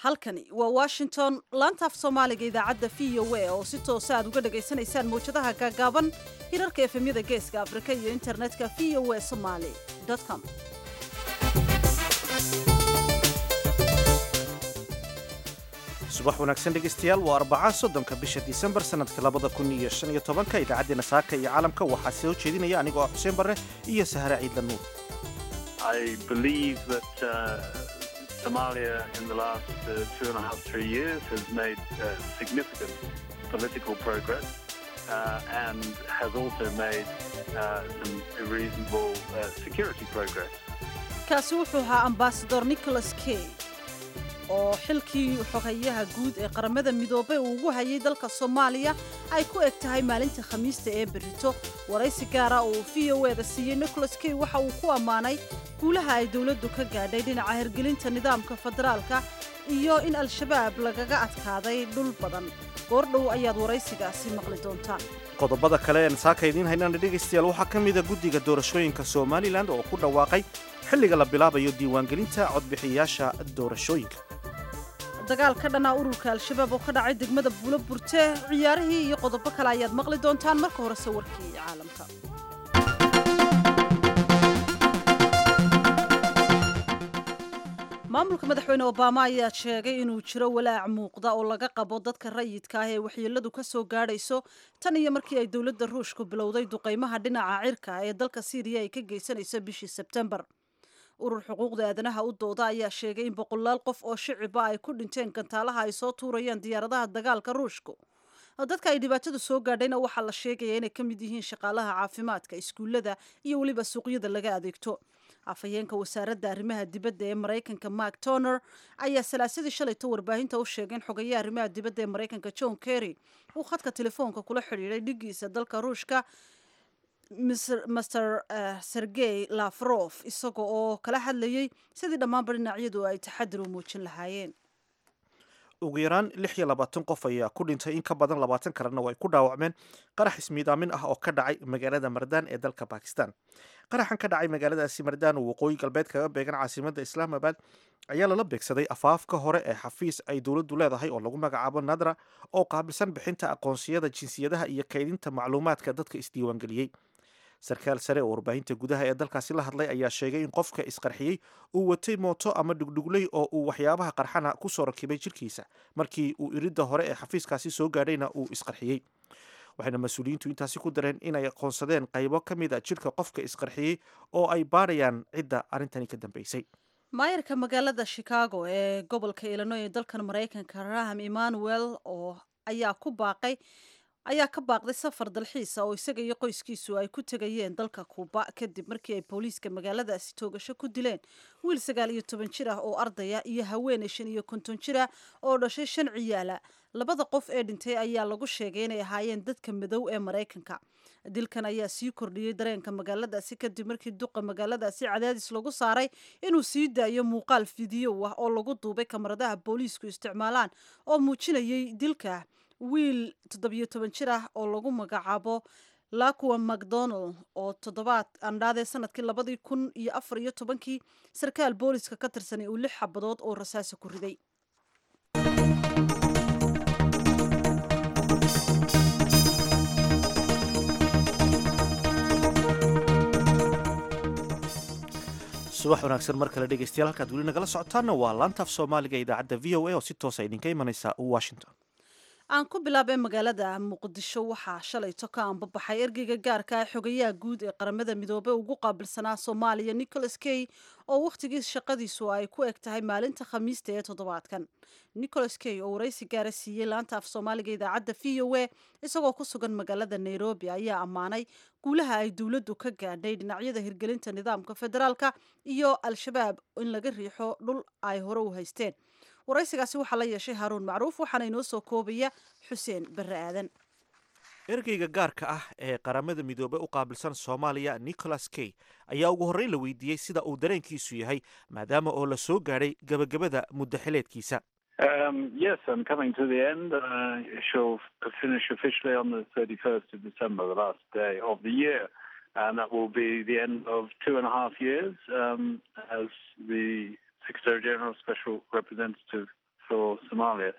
halkani waa washington laantaaf soomaaliga idaacadda v o a oo si toosa aad uga dhegaysanaysaan mawjadaha gaagaaban hirarka efemyada geeska afrika iyo internetka v o a somaly com subax wanaagsan dhegaystayaal waa arbaca soddonka bisha disembar sannadka labada kun iyo shan iyo tobanka idaacaddeenna saaka iyo caalamka waxaa soo jeedinaya anigoo ah xuseen barre iyo sahare ciidla nuur Somalia in the last uh, two and a half, three years has made uh, significant political progress uh, and has also made uh, some reasonable uh, security progress. kaasi wuxuu ahaa ambasador nicholas kay oo xilkii xogayaha guud ee qaramada midoobay uu ugu hayay dalka soomaaliya ay ku eg tahay maalinta khamiista ee berito waraysi gaara uu v o eda siiyey nicholas kay waxa uu ku ammaanay guulaha ay dowladdu ka gaadhay dhinaca hirgelinta nidaamka federaalka iyo in al-shabaab lagaga adkaaday dhul badan goordhow ayaad waraysigaasi maqli doontaan qodobada kale een saaka idiin haynana dhegaystayaal waxaa ka mida guddiga doorashooyinka somalilan oo ku dhawaaqay xilliga la bilaabayo diiwaangelinta codbixiyayaasha doorashooyinka dagaal ka dhanaa ururka al-shabaab oo ka dhacay degmada buulo burte ciyaarihii iyo qodobo kale ayaad maqli doontaan marka hore sawirkii caalamka maamulka madaxweyne obama ayaa sheegay inuu jiro walaac muuqda oo laga qabo dadka rayidka ah ee waxyeeladu ka soo gaadhayso tan iyo markii ay dowladda ruushku bilowday duqaymaha dhinaca cirka ee dalka siiriya ay ka geysanayso bishii sebtembar urur xuquuqda aadanaha u dooda ayaa sheegay in boqolaal qof oo shiciba ay ku dhinteen gantaalaha ay soo tuurayaan diyaaradaha dagaalka ruushku dadka ay dhibaatadu soo gaadhayna waxaa la sheegaya inay ka mid yihiin shaqaalaha caafimaadka iskuullada iyo weliba suuqyada laga adeegto afhayeenka wasaaradda arrimaha dibadda ee maraykanka mark toner ayaa salaasadii shalayto warbaahinta u sheegay in xogayaha arrimaha dibadda ee maraykanka john kerry uu khadka telefoonka kula xidhiidhay dhigiisa dalka ruushka master sergey lafrof isaga oo kala hadlayay sidii dhammaanba dhinacyadu ay taxadir u muujin lahaayeen ugu yaraan lix iyo labaatan qof ayaa ku dhintay in ka badan labaatan kalena oo ay ku dhaawacmeen qarax ismiidaamin ah oo ka dhacay magaalada mardaan ee dalka bakistan qaraxan ka dhacay magaaladaasi mardaan oo waqooyi galbeed kaga beegan caasimadda islaamabad ayaa lala beegsaday afaafka hore ee xafiis ay dowladdu leedahay oo lagu magacaabo nadra oo qaabilsan bixinta aqoonsiyada jinsiyadaha iyo kaydinta macluumaadka dadka isdiiwaangeliyey sarkaal sare oo warbaahinta gudaha ee dalkaasi la hadlay ayaa sheegay in qofka isqarxiyey uu watay mooto ama dhugdhugley oo uu waxyaabaha qarxana ku soo rakibay jirkiisa markii uu iridda hore ee xafiiskaasi soo gaadhayna uu isqarxiyey waxayna mas-uuliyiintu intaasi ku dareen inay aqoonsadeen qaybo ka mid a jidhka qofka isqarxiyey oo ay baadhayaan cidda arrintani ka dambeysay maayarka magaalada chicago ee gobolka illinoy ee dalkan maraykanka raham emmanuel oo ayaa ku baaqay ayaa ka baaqday safar dalxiisa oo isaga iyo qoyskiisu ay ku tegayeen dalka kuuba kadib markii ay booliiska magaaladaasi toogasho ku dileen wiil sagaal iyo toban jir ah oo ardaya iyo haweeney shan iyo konton jir ah oo dhashay shan ciyaala labada qof ee dhintay ayaa lagu sheegay inay ahaayeen dadka madow ee maraykanka dilkan ayaa sii kordhiyey dareenka magaaladaasi kadib markii duqa magaaladaasi cadaadis lagu saaray inuu sii daayo muuqaal fidiyow ah oo lagu duubay kamaradaha booliisku isticmaalaan oo muujinayay dilka wiil toddobiyo toban jir ah oo lagu magacaabo laqua macdonald oo toddobaad andhaadee sanadkii labadii kun iyo afar iyo tobankii sarkaal booliska ka tirsanay uu lix xabadood oo rasaasa ku riday subax wanaagsan mar kale dhegaystayaal halkaad weli nagala socotaanna waa laantaaf soomaaliga idaacadda v o a oo si toosa idinka imanaysa washington aan ku bilaabay magaalada muqdisho waxaa shalayto ka anbabaxay ergeyga gaarka ah xogayaha guud ee qaramada midoobey ugu qaabilsanaa soomaaliya nicholas kay oo wakhtigii shaqadiisu ay ku eg tahay maalinta khamiista ee toddobaadkan nicholas kay oo waraysi gaara siiyey laanta af soomaaliga idaacadda v o a isagoo ku sugan magaalada nairobi ayaa ammaanay guulaha ay dowladdu ka gaadhay dhinacyada hirgelinta nidaamka federaalka iyo al-shabaab in laga riixo dhul ay hore u haysteen waraysigaasi waxaa la yeeshay haaruun macruuf waxaana inoo soo koobaya xuseen barre aadan ergeyga gaarka ah ee qaramada midoobey u qaabilsan soomaaliya nicholas kay ayaa ugu horreyn la weydiiyey sida uu dareenkiisu yahay maadaama oo la soo gaadhay gebagabada muddaxileedkiisa Um, yes, I'm coming to the end. Uh, she'll finish officially on the 31st of December, the last day of the year. And that will be the end of two and a half years um, as the Secretary General Special Representative for Somalia.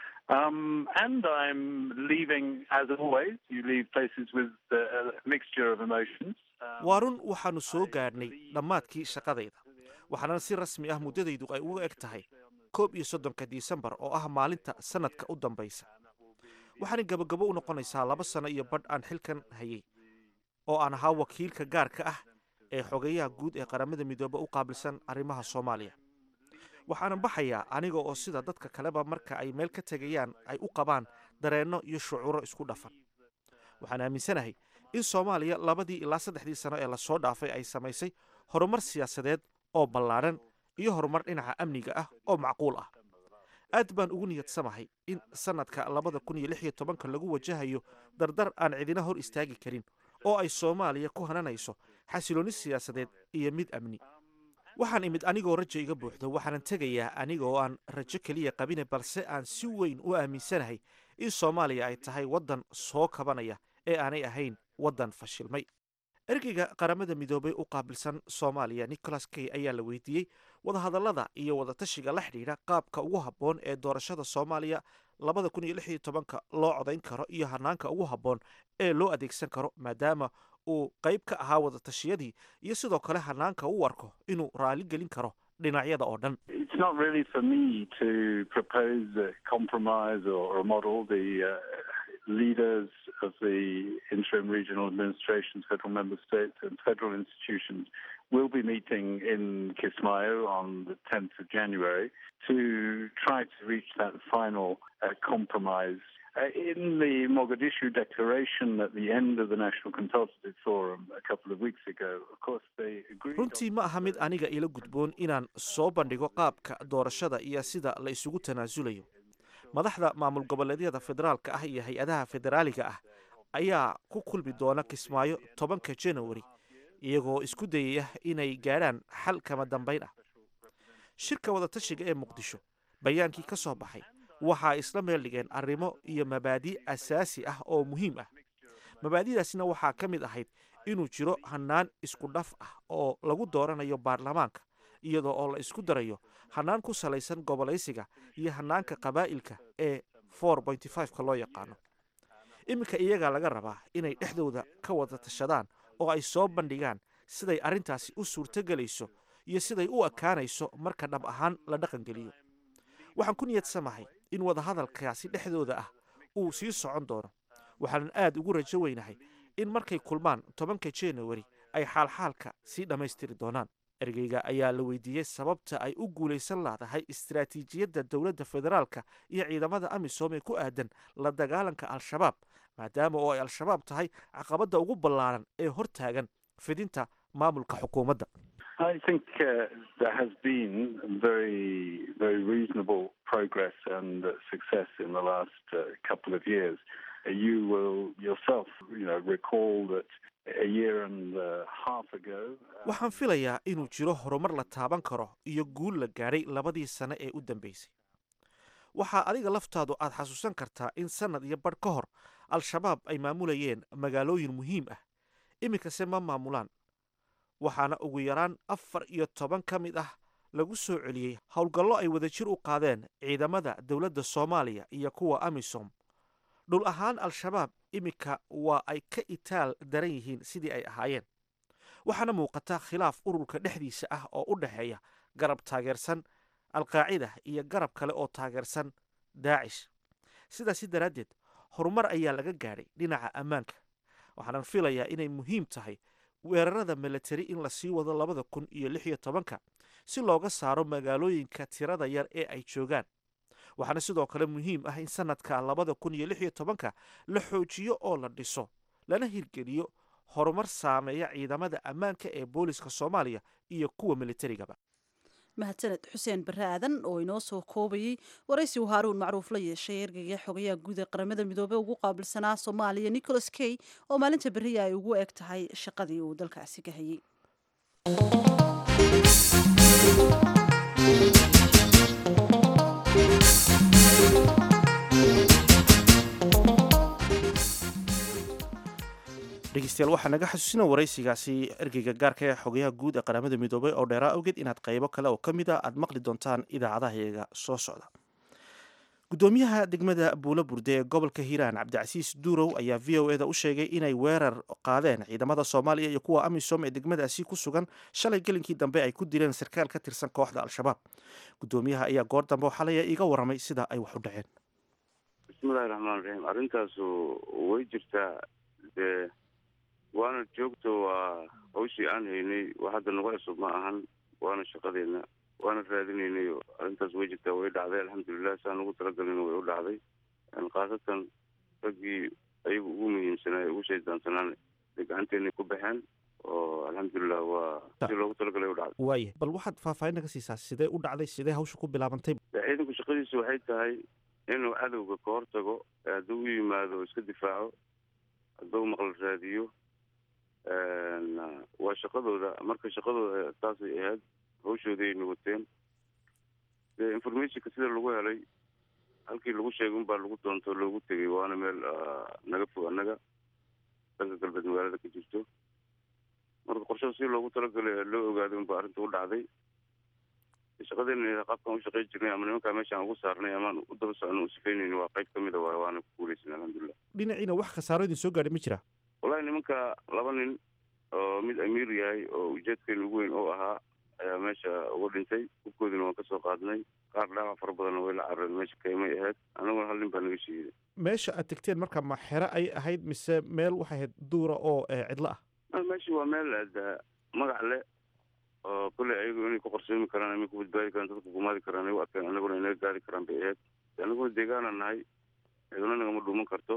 Um, and I'm leaving, as always, you leave places with uh, a mixture of emotions. Um, waa run waxaannu soo gaadhnay dhammaadkii shaqadayda waxaana si rasmi ah muddadaydu ay uga eg tahay koob iyo soddonka disembar oo ah maalinta sannadka u dambaysa waxaana gebagabo u noqonaysaa laba sano iyo badh aan xilkan hayay oo aan ahaa wakiilka gaarka ah ee xogeyaha guud ee qaramada midoobe u qaabilsan arrimaha soomaaliya waxaanan baxayaa aniga oo sida dadka kaleba marka ay meel ka tegayaan ay u qabaan dareenno iyo shucuuro isku dhafan waxaan aaminsanahay in soomaaliya labadii ilaa saddexdii sano ee lasoo dhaafay ay samaysay horumar siyaasadeed oo ballaadhan iyo horumar dhinaca amniga ah oo macquul ah aad baan ugu niyadsamahay in sannadka labada kun iyo lix iyo tobanka lagu wajahayo dardar aan cidina hor istaagi karin oo ay soomaaliya ku hananayso xasiloonni siyaasadeed iyo mid amni waxaan imid anigoo rajo iga buuxdo waxaanan tegayaa aniga oo aan rajo keliya qabine balse aan si weyn u aaminsanahay in soomaaliya ay tahay waddan soo kabanaya ee aanay ahayn waddan fashilmay ergeyga qaramada midoobey u qaabilsan soomaaliya nicholas kay ayaa la weydiiyey wadahadallada iyo wadatashiga la xidhiidha qaabka ugu habboon ee doorashada soomaaliya labada kun iyo lix iyo tobanka loo codayn karo iyo hanaanka ugu habboon ee loo adeegsan karo maadaama uu qayb ka ahaa wadatashiyadii iyo sidoo kale hanaanka u arko inuu raali gelin karo dhinacyada oo dhan It's not really for me to propose a compromise or, or a model. The uh, leaders of the interim regional administrations, federal member states, and federal institutions will be meeting in Kismayo on the 10th of January to try to reach that final uh, compromise. Uh, in the Mogadishu declaration at the end of the National Consultative Forum a couple of weeks ago, of course, they agreed. on- runtii ma aha mid aniga ila gudboon inaan soo bandhigo qaabka doorashada iyo sida la isugu tanaasulayo madaxda maamul goboleedyada federaalka ah iyo hay-adaha federaaliga ah ayaa ku kulmi doona kismaayo tobanka janawari iyagoo isku dayaya inay gaadhaan xal kama dambayn ah shirka wadatashiga ee muqdisho bayaankii ka soo baxay waxaa isla meel dhigeen arrimo iyo mabaadi' asaasi ah oo muhiim ah mabaadi'daasina waxaa ka mid ahayd inuu jiro hannaan isku dhaf ah oo lagu dooranayo baarlamaanka iyadoo oo la isku darayo hannaan ku salaysan gobolaysiga iyo hannaanka qabaa'ilka ee ka loo yaqaano iminka iyagaa laga rabaa inay dhexdooda ka wada tashadaan oo ay soo bandhigaan siday arrintaasi u suurtogelayso iyo siday u ekaanayso marka dhab ahaan la dhaqangeliyo waxaan ku niyadsamahay in wadahadalkaasi dhexdooda ah uu sii socon doono waxaanan aad ugu rajo weynahay in markay kulmaan tobanka janawari ay xaalxaalka sii dhammaystiri doonaan ergeyga ayaa la weydiiyey sababta ay u guulaysan laadahay istaraatiijiyadda dowladda federaalka iyo ciidamada amisom ee ku aadan la dagaalanka al-shabaab maadaama oo ay al-shabaab tahay caqabadda ugu ballaaran ee hor taagan fidinta maamulka xukuumadda I think uh, there has been very, very reasonable progress and uh, success in the last uh, couple of years. Uh, you will yourself, you know, recall that a year and a half ago. uh, waxaan filayaa inuu jiro horumar la taaban karo iyo guul la gaadhay labadii sane ee u dambeysay waxaa adiga laftaadu aad xasuusan kartaa in sannad iyo badh ka hor al-shabaab ay maamulayeen magaalooyin muhiim ah iminkase ma maamulaan waxaana ugu yaraan afar iyo toban ka mid ah lagu soo celiyey howlgallo ay wadajir u qaadeen ciidamada dowladda soomaaliya iyo kuwa amisom dhul ahaan al-shabaab iminka waa ay ka itaal daran yihiin sidii ay ahaayeen waxaana muuqata khilaaf ururka dhexdiisa ah oo u dhexeeya garab taageersan alqaacida iyo garab kale oo taageersan daacish sidaasi daraaddeed horumar ayaa laga gaadhay dhinaca ammaanka waxaanan filayaa inay muhiim tahay weerarada milatari in lasii wado labada kun iyo lix iyo tobanka si looga saaro magaalooyinka tirada yar ee ay joogaan waxaana sidoo kale muhiim ah in sanadka labada kun iyo lix iyo tobanka la xoojiyo oo la dhiso lana hirgeliyo horumar saameeya ciidamada ammaanka ee booliska soomaaliya iyo kuwa militarigaba mahadsaned xuseen barre aadan oo inoo soo koobayey waraysigu haaruun macruuf la yeeshay ergeyga xogayaha guud ee qaramada midoobey ugu qaabilsanaa soomaaliya nicholas kay oo maalinta beriya ay ugu eg tahay shaqadii uu dalkaasi ka hayey dhegeystayaal waxaa naga xasuusina waraysigaasi ergeyga gaarka ee xogayaha guud ee qaramada midoobay oo dheeraa awgeed inaad qaybo kale oo ka mid a aad maqli doontaan idaacadaha iyaga soo socda gudoomiyaha degmada buulo burde ee gobolka hiiraan cabdicasiis duurow ayaa v o eda u sheegay inay weerar qaadeen ciidamada soomaaliya iyo kuwa amisom ee degmadaasi ku sugan shalay gelinkii dambe ay ku dileen sarkaal ka tirsan kooxda al-shabaab gudoomiyaha ayaa goor dambe xalaya iga waramay sida ay wax u dhaceen bismillahi raxmaan raxiim arrintaasu way jirtaa dee waana joogto waa hawshii aan haynay wax hadda nagu cusub ma ahan waana shaqadeena waana raadinaynayo arrintaas way jirtaa way dhacday alxamdulilah saan ugu talagalin way u dhacday khaasatan raggii ayagu ugu muhiimsanaaye ugu shaydaansanaan ay gacanteena ku baxeen oo alxamdulilah waa si loogu talagalay u dhacday waaya bal waxaad faahfaahin naga siisaa sidee u dhacday sidee hawsha ku bilaabantay ciidanku shaqadiisu waxay tahay inuu cadowga ka hortago hadduu u yimaado o iska difaaco hadduu maqal raadiyo waa shaqadooda marka shaqadooda taasay ahayd hawshoodayna wateen dee informationka sida lagu helay halkii lagu sheegay unbaa lagu doontoo loogu tegay waana meel naga fog annaga dalka galbeed magaalada ka jirto marka qorshada si loogu talagalay loo ogaaday unbaa arrinta u dhacday shaqadeena qaabkaan u shaqey jirnay ama nimankaa meeshaan ugu saarnay amaan u daba socno u sifeynayni waa qayb kamid a waay waana ku guulaysan alxamdulilah dhinaciina wax khasaaro idin soo gaadhay ma jira wallahi nimanka laba nin oo mid amiir yahay oo ujeedkeena ugu weyn oo ahaa ayaa meesha uga dhintay hubkoodina waan kasoo qaadnay qaar dhaawac fara badanna way la carareen meesha keemay ahayd anaguna hal nin baa naga shiiday meesha aad tegteen marka ma xero ay ahayd mise meel waxay ahayd duura oo cidlo ah meesha waa meel magac leh oo kolley ayagu inay ku qorsoomi karaan ama ku badbaadi karaan dadka gumaadi karaan ay u arkeen anaguna inaga gaadi karaan bay ahayd anaguna deegaana nahay ciduna nagama dhuuman karto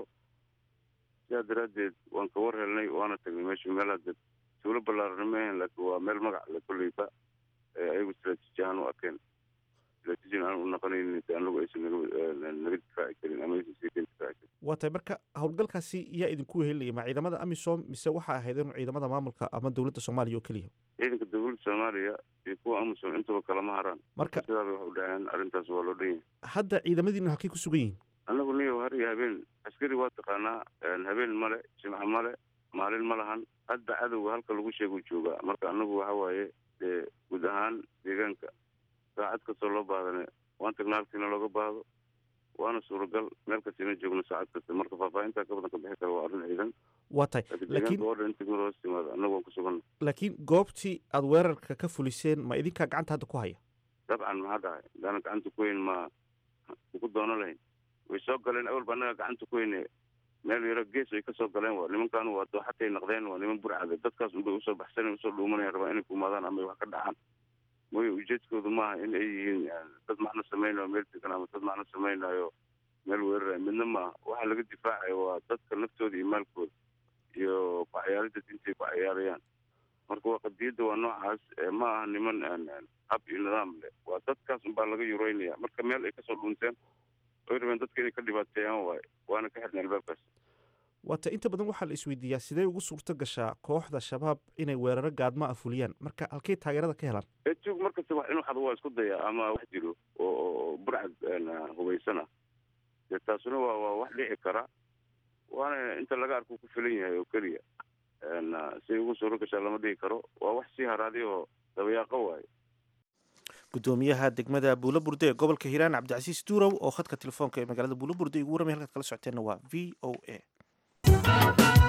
sidaa daraaddeed waan ka war helnay waana tagnay meesha meel hadda tuulo ballaarana ma ahayn laakiin waa meel magac le kolleyba ee ayagu istraatiiji ahaan u arkeen istraatiijin aan u naqanaynin anagu aysan naga naga difaaci karin ama aysan sii kan difaaci karin waa tahay marka howlgalkaasi yaa idinku wehelinaya ma ciidamada amisom mise waxaa ahayd in ciidamada maamulka ama dowladda soomaaliya oo keliya ciidanka dowladda soomaaliya iyo kuwa amisom intaba kalama haraan marka sidaabay wax u dhaceen arrintaas waa loo dhan yahay hadda ciidamadiina halkay ku sugan yihiin annagu niyo har iyo habeen askari waa taqaanaa habeen male jimco male maalin ma lahan hadda cadowga halka lagu sheeguu joogaa marka annagu waxa waaye dee guud ahaan deegaanka saacad kastoo loo baadane waan tagnaa halkiina looga baahdo waana suuragal meel kastina joogno saacad kasta marka faahfaahintaa ka badan ka bixi kara waa arrin ciidan waa tahay laakiin laakiin deegaanka oo dhan inta mid hoos timaado annagu waan ku sugan laakiin goobtii aad weerarka ka fuliseen ma idinkaa gacanta hadda ku haya dabcan maxaa dhahay hadaanan gacanta ku weyn ma ku doono lahayn way soo galeen awalba annaga gacanta ku weyne meel yaro gees ay kasoo galeen waa nimankan waa dooxatay naqdeen waa niman burcade dadkaas unbay usoo baxsanayn usoo dhuumanayaan rabaa inay kumaadaan ama ay wax ka dhacaan mooye ujeedkoodu maaha in ay yihiin dad macno samaynayo meel degan ama dad macno samaynayo meel weerarayo midna maaha waxa laga difaacayo waa dadka naftooda iyo maalkooda iyo ku ciyaaridda diintay ku ciyaarayaan marka waa qadiyadda waa noocaas ma aha niman hab iyo nidaam leh waa dadkaas unbaa laga yureynaya marka meel ay kasoo dhunteen oy rabeen dadka inay ka dhibaateeyaan waaye waana ka xidhnay albaabkaas waata inta badan waxaa la isweydiiyaa sidee ugu suurto gashaa kooxda shabaab inay weeraro gaadma ah fuliyaan marka halkay taageerada ka helaan etuug markasta wax inuu xado waa isku daya ama wax jiro oo oo burcad hubaysana dee taasuna waa waa wax dhici kara waana inta laga arko ku filan yahay oo keliya siay ugu suuro gashaa lama dhihi karo waa wax sii haraaday oo dabayaaqo waaye gudoomiyaha degmada buulo burde ee gobolka hiiraan cabdicasiis duurow oo khadka telefoonka ee magaalada buulo burde igu waramay halkaad kala socoteenna waa v o a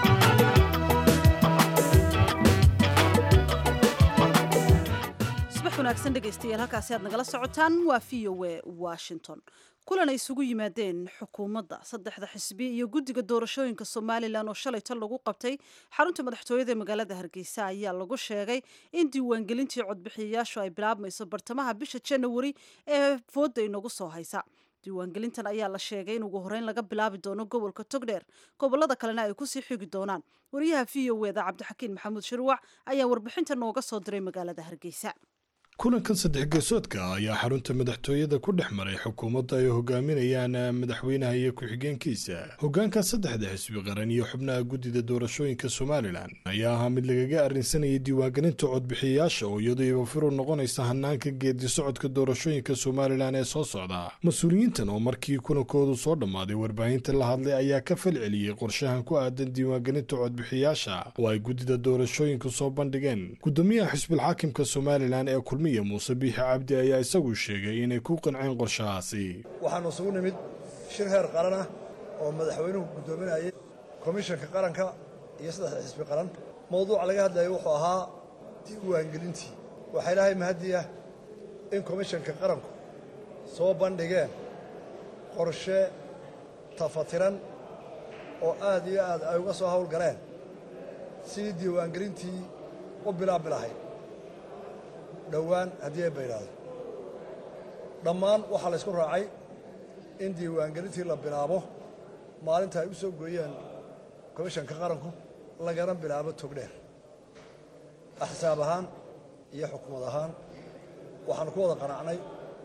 subax wanaagsan dhegaystayaal halkaasi aad nagala socotaan waa v o a washington kulan ay isugu yimaadeen xukuumadda saddexda xisbi iyo guddiga doorashooyinka somalilan oo shalay tan lagu qabtay xarunta madaxtooyada ee magaalada hargeysa ayaa lagu sheegay in diiwaangelintii codbixiyayaashu ay bilaabmayso bartamaha bisha janawari ee fooda inagu soo haysa diiwaangelintan ayaa la sheegay in ugu horeyn laga bilaabi doono gobolka togdheer gobolada kalena ay kusii xigi doonaan wariyaha v o eda cabdixakiin maxamuud shirwac ayaa warbixinta nooga soo diray magaalada hargeysa kulankan saddex geesoodka ayaa xarunta madaxtooyada ku dhex maray xukuumadda ay hogaaminayaan madaxweynaha iyo ku-xigeenkiisa hoggaanka saddexda xisbi qaran iyo xubnaha guddida doorashooyinka somalilan ayaa ahaa mid lagaga arrinsanayay diiwaangelinta codbixiyayaasha oo iyadoo ibafiru noqonaysa hanaanka geedi socodka doorashooyinka somalilan ee soo socda mas-uuliyiintan oo markii kulankoodu soo dhammaaday warbaahinta la hadlay ayaa ka falceliyey qorshahan ku aadan diiwaangelinta codbixiyayaasha oo ay guddida doorashooyinku soo bandhigeen gudoomiyaha xisbilxaakimka somalilan ee muuse biixi cabdi ayaa isagu sheegay inay ku qanceen qorshahaasi waxaanu isugu nimid shir heer qaran ah oo madaxweynuhu guddoominayay komishanka qaranka iyo saddexda xisbi qaran mowduuca laga hadlayay wuxuu ahaa diiwaangelintii waxaa ilaahay mahadiya in komishanka qaranku soo bandhigeen qorshe tafatiran oo aad iyo aad ay uga soo howlgaleen sidii diiwaangelintii u bilaabi lahayd dhowaan haddii ay baydhaado dhammaan waxaa la ysku raacay in diiwaangelintii la bilaabo maalinta ay u soo gooyeen komishanka qaranku lagana bilaabo togdheer axsaab ahaan iyo xukuumad ahaan waxaanu ku wada qanacnay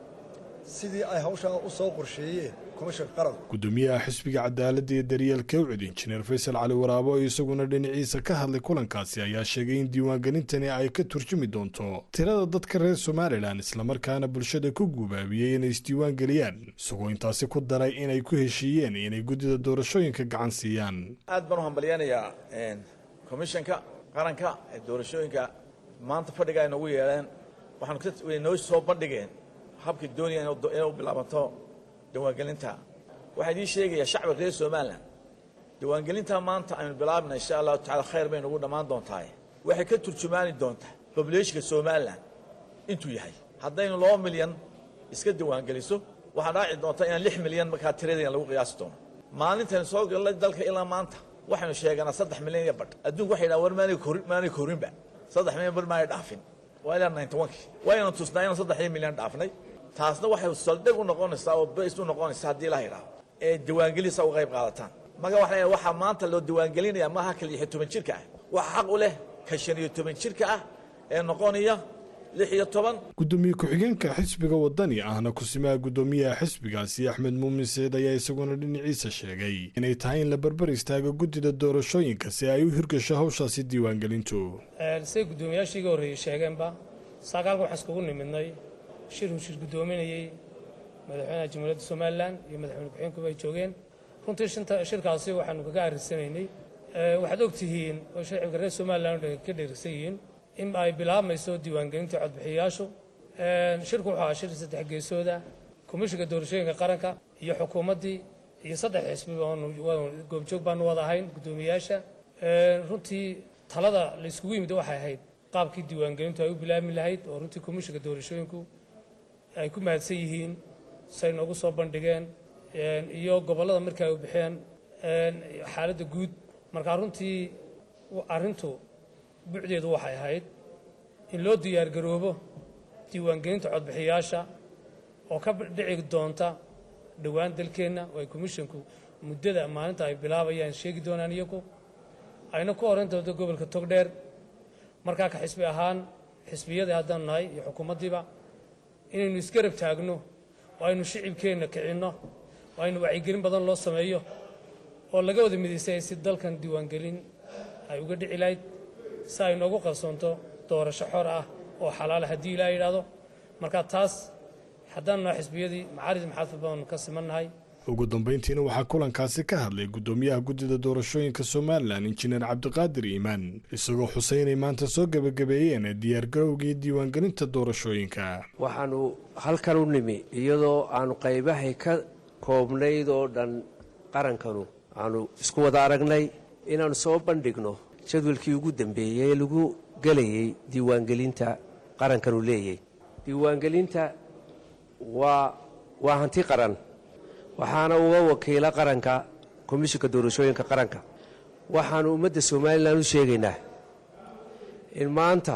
sidii ay hawshaa u soo qorsheeyeen komishanka qaranku gudoomiyaha xisbiga cadaaladda iyo daryeelka ucid injineer faysal cali waraabo oo isaguna dhinaciisa ka hadlay kulankaasi ayaa sheegay in diiwaangelintani ay ka turjumi doonto tirada dadka reer somalilan islamarkaana bulshada ku gubaabiyey inay isdiiwaangeliyaan isagoo intaasi ku daray inay ku heshiiyeen inay guddida doorashooyinka gacan siiyaan aad baan u hambalyanayaa komishanka qaranka ee doorashooyinka maanta fadhiga ay noogu yeeleen waxaanu noo soo bandhigeen habkii doonaya inay u bilaabanto diiwaangelinta waxaa idiin sheegayaa shacbiga reer somalilan diiwaangelinta maanta aynu bilaabna insha allahu tacala khayr bay nagu dhammaan doontaa waxay ka turjumaani doontaa bobulationka somalilan intuu yahay haddaynu laba milyan iska diiwaangeliso waxaa dhaaci doonta inaan lix milyan markaa tiradeena lagu qiyaasi doono maalintaynu soo galnay dalka ilaa maanta waxaynu sheeganaa saddex milyan iyo badh adduunku waxay dhahan war maanay korin maanay korinba saddex milyan badh maanay dhaafin waa ilaa ninety onkii waynu tusnaa inaan saddexdii milyan dhaafnay taasna waxay saldhig u noqonaysaa oo bays u noqonaysaa haddii la yidhaaho ee diiwaangelisa uga qayb qaadataan marka waxaa leeyahay waxaa maanta loo diiwaangelinaya maaha ka lix iyo toban jirka ah waxa xaq u leh ka shan iyo toban jirka ah ee noqonaya lix iyo toban gudoomiye ku-xigeenka xisbiga wadani ahna kusimaha guddoomiyaha xisbigaasi axmed muumin seed ayaa isaguna dhinaciisa sheegay inay tahay in la barbar istaago guddida doorashooyinka si ay u hirgasho hawshaasi diiwaangelintu say guddoomiyaashii iga horreeyey sheegeenba saakaalka waxaan iskugu nimidnay shir uu shir guddoominayey madaxweynaha jamhuuriyadda somalilan iyo madaxweyne ku-xigeenkuba ay joogeen runtii shirkaasi waxaanu kaga arrisanaynay waxaad og tihiin oo shacibka reer somalilan ka dheerigsan yihiin in ay bilaabmayso diiwaangelinta codbixiyayaashu shirku wuxuu ahaa shir saddex geesooda komishinka doorashooyinka qaranka iyo xukuumaddii iyo saddex xisbi goobjoog baanu wada ahayn guddoomiyayaasha runtii talada la yskugu yimid waxay ahayd qaabkii diiwaangelintu ay u bilaabmi lahayd oo runtii komishinka doorashooyinku ay ku mahadsan yihiin say noogu soo bandhigeen iyo gobollada markii ay u bixeen xaaladda guud markaa runtii arrintu bucdeedu waxay ahayd in loo diyaargaroobo diiwaangelinta codbixiyaasha oo ka dhici doonta dhowaan dalkeenna oo ay komishinku muddada maalinta ay bilaabayaan sheegi doonaan iyagu ayna ku horan doonto gobolka togdheer markaa ka xisbi ahaan xisbiyadii haddaanu nahay iyo xukuumaddiiba inaynu isgarab taagno oo aynu shicibkeenna kicinno oo aynu wacyigelin badan loo sameeyo oo laga wada midaysay si dalkan diiwaangelin ay uga dhici lahayd si ay noogu qarsoonto doorasho xor ah oo xalaala haddii ilaa yidhaahdo marka taas haddaanu nahay xisbiyadii macaarid maxaadfad baanu ka simannahay ugu dambayntiina waxaa kulankaasi ka hadlay guddoomiyaha guddida doorashooyinka somalilan injineer cabdiqaadir iimaan isagoo xusay inay maanta soo gebagabeeyeen diyaargarowgii diiwaangelinta doorashooyinka waxaanu halkan u nimi iyadoo aanu qaybahay ka koobnayd oo dhan qarankanu aanu isku wada aragnay inaannu soo bandhigno jadwalkii ugu dambeeyey ee lagu gelayey diiwaangelinta qarankanu leeyay diiwaangelinta waa waa hanti qaran waxaana uga wakiila qaranka komishinka doorashooyinka qaranka waxaannu ummadda somalilan u sheegaynaa in maanta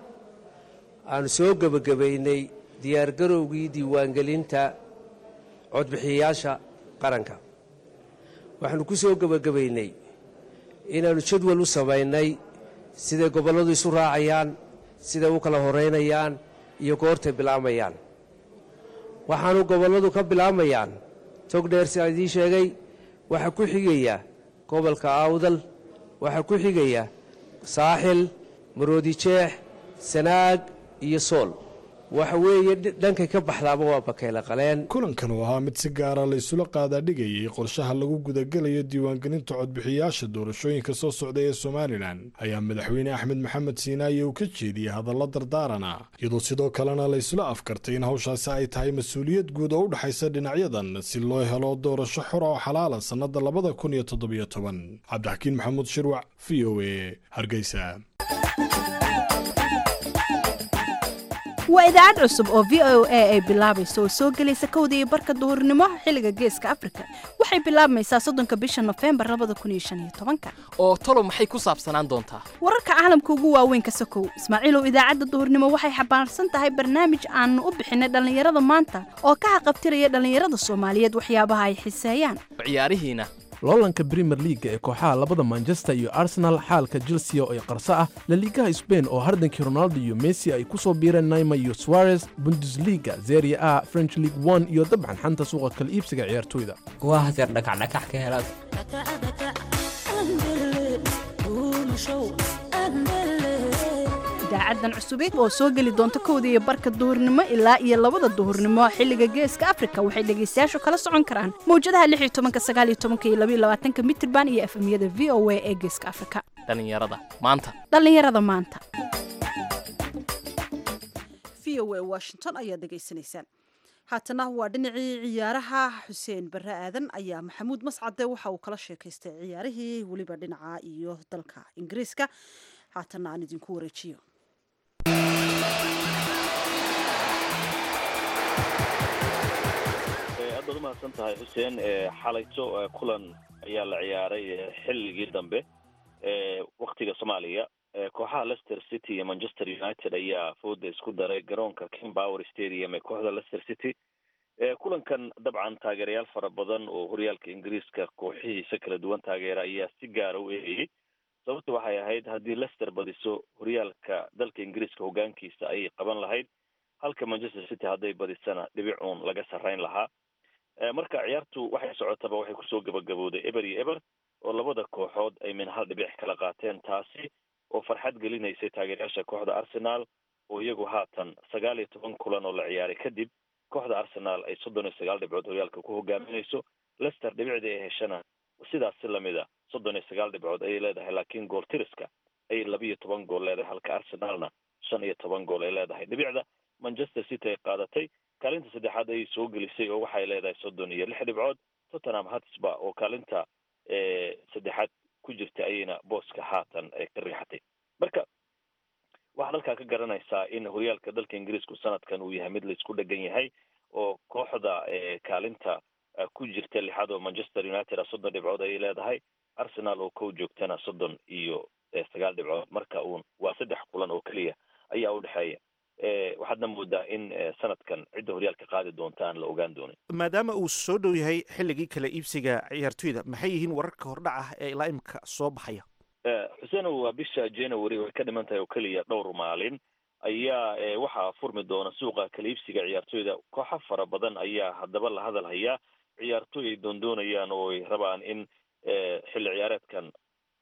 aanu soo gebagabaynay diyaargarowgii diiwaangelinta codbixiyayaasha qaranka waxaannu ku soo gebagabaynay inaannu jadwal u samaynay siday gobolladu isu raacayaan siday u kala horaynayaan iyo goortay bilaamayaan waxaanu gobolladu ka bilaamayaan togdheer sidaan idiin sheegay waxaa ku xigaya gobolka awdal waxaa ku xigaya saaxil maroodijeex sanaag iyo sool waxa weeye dhankay ka baxdaaba waa bakayla qaleen kulankan oo ahaa mid si gaara laysula qaadaadhigayay qorshaha lagu gudagelayo diiwaangelinta codbixiyayaasha doorashooyinka soo socda ee somalilan ayaa madaxweyne axmed maxamed siinaaye uu ka jeediyey hadallo dardaarana iyadoo sidoo kalena laysla afkartay in hawshaasi ay tahay mas-uuliyad guud oo u dhexaysa dhinacyadan si loo helo doorasho xor oo xalaala sannada labada kun iyo toddobiyo toban cabdixakiin maxamuud shirwac v o a hargeysa waa idaacad cusub oo v o a ay bilaabayso oo soo gelaysa kowda iyo barka duhurnimo xilliga geeska afrika waxay bilaabmaysaa soddonka bisha nofembar labada kun iyo shan iyo tobanka oo talo maxay ku saabsanaan doontaa wararka caalamka ugu waaweyn ka sokow ismaaciilow idaacadda duhurnimo waxay xambaarsan tahay barnaamij aanu u bixinay dhallinyarada maanta oo ka haqabtiraya dhallinyarada soomaaliyeed waxyaabaha ay xiseeyaan ciyaarihiina loolanka brimer liaga ee kooxaha labada manchester iyo arsenal xaalka chelsea oo ay qarso ah laliigaha sbain oo hardankii ronaldo iyo messi ay ku soo biireen naima iyo suarez bundesliga zeria a french league one iyo dabcan xanta suuqa kala iibsiga ciyaartoyda waa haseer dhakacdhakax ka helaad idaacadan cusubid oo soo geli doonta kowda iyo barka duhurnimo ilaa iyo labada duhurnimo xilliga geeska afrika waxay dhegaystayaashu kala socon karaan mawjadaha lix iyo tobanka sagaal iyo tobanka iyo labaiyo labaatanka mitirban iyo efemyada v o a ee geeska afrika dhallinyarada maanta dhallinyarada maanta v o a washington ayaad dhegaysanaysaan haatana waa dhinacii ciyaaraha xuseen barre aadan ayaa maxamuud mascade waxa uu kala sheekaystay ciyaarihii weliba dhinaca iyo dalka ingiriiska haatana aan idinku wareejiyo aad baad umahadsan tahay xuseen xalayto kulan ayaa la ciyaaray xilligii dambe waktiga soomaaliya kooxaha leicester city iyo manchester united ayaa fooda isku daray garoonka king power stadium ee kooxda leicester city kulankan dabcan taageerayaal fara badan oo horyaalka ingiriiska kooxihiisa kala duwan taageera ayaa si gaara u eegayay sababta waxay ahayd haddii leicester badiso horyaalka dalka ingiriiska hogaankiisa ayay qaban lahayd halka manchester city hadday badisana dhibic uun laga sarrayn lahaa marka ciyaartu waxay socotaba waxay kusoo gabagabowday eber iyo eber oo labada kooxood ay min hal dhibic kala qaateen taasi oo farxad gelinaysay taageerayaasha kooxda arsenal oo iyagu haatan sagaal iyo toban kulan oo la ciyaaray kadib kooxda arsenal ay soddon iyo sagaal dhibcood horyaalka ku hogaaminayso leicester dhibicdii ay heshana sidaas si lamida soddon iyo sagaal dhibcood ayay leedahay laakiin gool tiriska ayay labiiyo toban gool leedahay halka arsenalna shan iyo toban gool ay leedahay dhibicda manchester city ay qaadatay kaalinta saddexaad ayay soo gelisay oo waxay leedahay soddon iyo lix dhibcood tottenham hatsba oo kaalinta saddexaad ku jirta ayayna booska haatan ka riixatay marka waxaad halkaa ka garanaysaa in horyaalka dalka ingiriisku sanadkan uu yahay mid laisku dhegan yahay oo kooxda kaalinta ku jirta lixaad oo manchester united a soddon dhibcood ayay leedahay arsenal oo kow joogtana soddon iyo sagaal dhibcood marka uun waa saddex kulan oo keliya ayaa u dhexeeya waxaadna moodaa in sanadkan cidda horyaalka qaadi doonta aan la ogaan doonin maadaama uu soo dhow yahay xilligii kala iibsiga ciyaartoyda maxay yihiin wararka hordhac ah ee ilaa imika soo baxaya xuseenow waa bisha january way ka dhiman tahay oo keliya dhowr maalin ayaa waxaa furmi doona suuqa kala iibsiga ciyaartoyda kooxo fara badan ayaa haddaba la hadal hayaa ciyaartoy ay doondoonayaan oo ay rabaan in xilli ciyaareedkan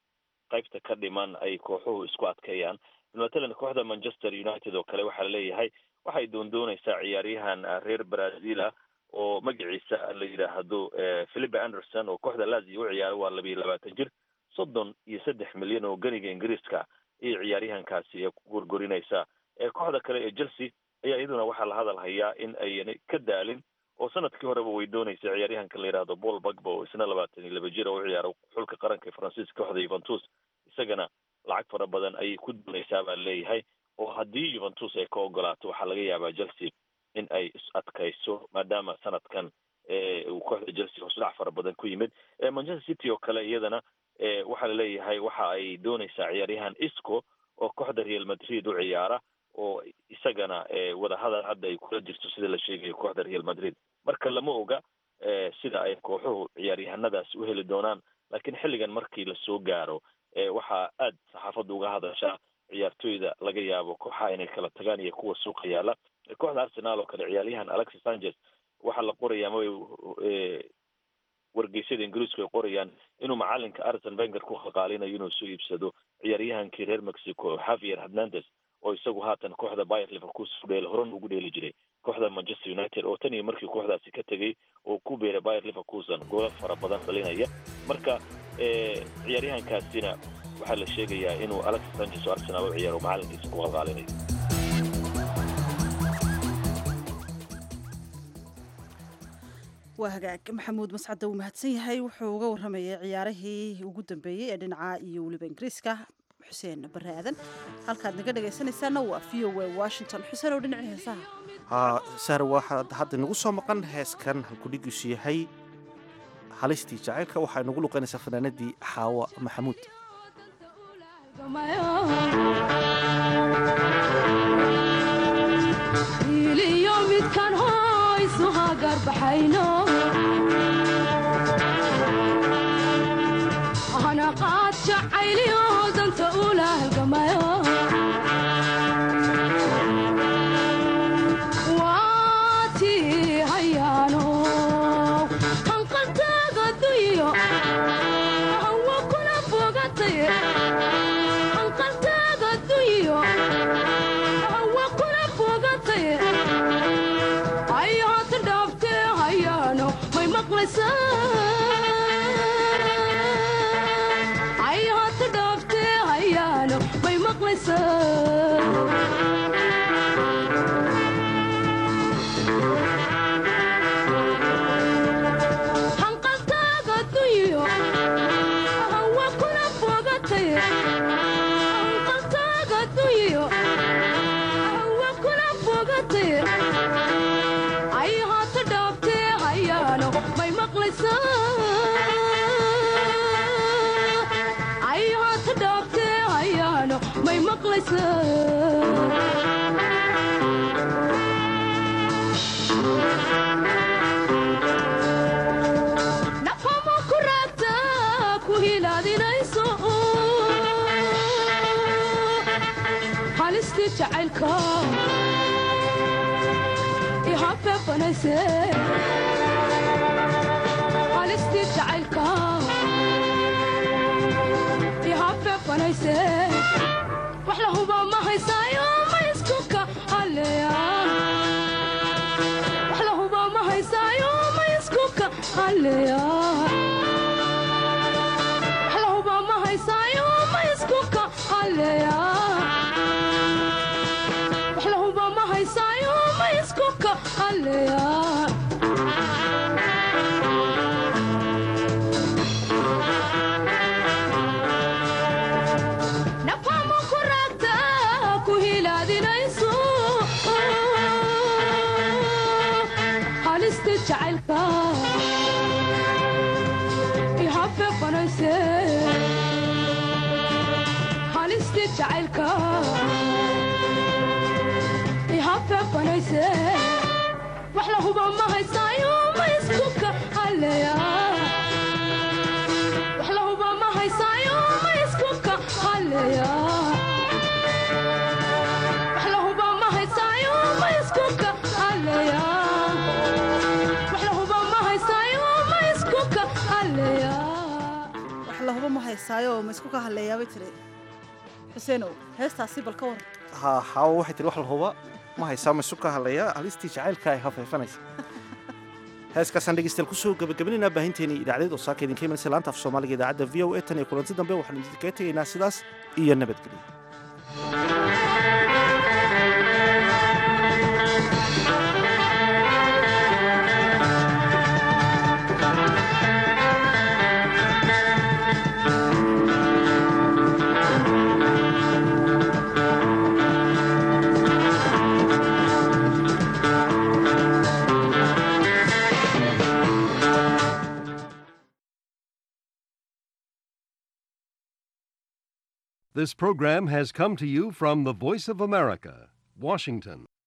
qaybta ka dhiman ay kooxuhu isku adkeeyaan matalan kooxda manchester united oo kale waxaa laleeyahay waxay doondoonaysaa ciyaaryahan reer brazil ah oo magaciisa la yidhaahdo philipe anderson oo kooxda lazio u ciyaara waa labiiyo labaatan jir soddon iyo saddex milyan oo ganiga ingiriiska ayay ciyaaryahankaasi ku gorgorinaysaa kooxda kale ee chelsea ayaa iyaduna waxaa la hadal hayaa in ayna ka daalin oo sanadkii horeba way doonaysa ciyaaryahanka la yidhahdo paul bagba oo isna labaatan iyo laba jir oo u ciyaara xulka qaranka faransiiska kooxda yuventus isagana lacag fara badan ayay ku doonaysaa baa leeyahay oo haddii yuventus ay ka ogolaato waxaa laga yaabaa chelsea in ay is adkayso maadaama sanadkan uu kooxda chelsea hosdhac fara badan ku yimid manchester city oo kale iyadana waxaa laleeyahay waxa ay doonaysaa ciyaaryahan isco oo kooxda real madrid u ciyaara oo isagana wadahadal hadda ay kula jirto sida la sheegayo kooxda real madrid marka lama oga sida ay kooxuhu ciyaaryahanadaas u heli doonaan laakiin xilligan markii lasoo gaaro waxaa aad saxaafadda uga hadashaa ciyaartoyda laga yaabo kooxaha inay kala tagaan iyo kuwa suuqa yaala kooxda arsenal oo kale ciyaaryahan alexis sanchez waxaa la qoraya ama wargeysyada ingiriisku ay qorayaan inuu macalinka arsen wenger ku khaqaalinayo inuu soo iibsado ciyaaryahankii reer mexico javier hernandez oo isagu haatan kooxda bayer leverkusen u dheela horan ugu dheeli jiray kooxda manchester united oo tan iyo markii kooxdaasi ka tegey oo ku beeray bayer leverkusen goola fara badan dhalinaya marka ciyaaryahankaasina waxaa la sheegayaa inuu alex sanchez oo arsenal u ciyaaro macalinkiisa ku qalqaalinayo waa hagaag maxamuud mascadda wuu mahadsan yahay wuxuu uga warramayay ciyaarihii ugu dambeeyey ee dhinaca iyo weliba ingiriiska xuseen bare aadan halkaad naga dhegaysanaysaana waa v o a washington xuseen oo dhinaci heesaha sahar waxaad hadda nagu soo maqan heeskan halkudhigiisu yahay halistii jacaylka waxaa nagu luqanaysaa fanaanadii xaawa maxamuud hanaqaad jacayliyo danta ula halgamayo waatii hayaano hanqaltaaga duyo hawa kuna fogatay hanqaltaaga duyo hawa kuna fogatay ay haatan dhaaftee hayaano may maqlaysaa ay haata dhaaftee hayaano may maqlaysaa hanqaltaaga duyo hawa kuna fogatay hanqaltaaga duyo hawa kuna fogatay ay haata dhaaftee hayaano may maqlaysaa ay haata dhaaftee hayaano may maqlaysaa nafama ku raagta ku hilaadinayso halistii jacaylka ihafeefanayse halistii jacaylka ihafeefanayse wax la huba ma haysaayo ma isku ka haleya wax la huba ma haysaayo ma isku ka haleya wax la huba ma haysaayo ma isku ka haleya wax la huba ma haysaayo ma isku ka haleya nafama ku raagta ku hilaadinayso halista jacaylka ihafeefanayse halista jacaylka ihafeefanayse wax la huba ma haysaayo ma isku ka haleya wax la huba ma haysaayo ma isku ka haleya wax la huba ma haysaayo ma isku ka haleya wax la huba ma haysaayo ma isku ka haleya wax lahuba ma haysaayo ma isku ka haleeyaabay tiri xuseenow heestaasi bal ka war ha xaawa waxay tiri wax lahuba ma haysaa ma isu ka hadlaya halistii jacaylka ay hafeefanaysa heeskaasaan dhegeystayaal kusoo gabagabaynayna baahinteennii idaacadeed oo saaka idinka imanaysa laanta af soomaaliga idaacadda v o a tan iyo kulanti dambe waxaanu idinkaga tegaynaa sidaas iyo nabadgelyo This program has come to you from the Voice of America, Washington.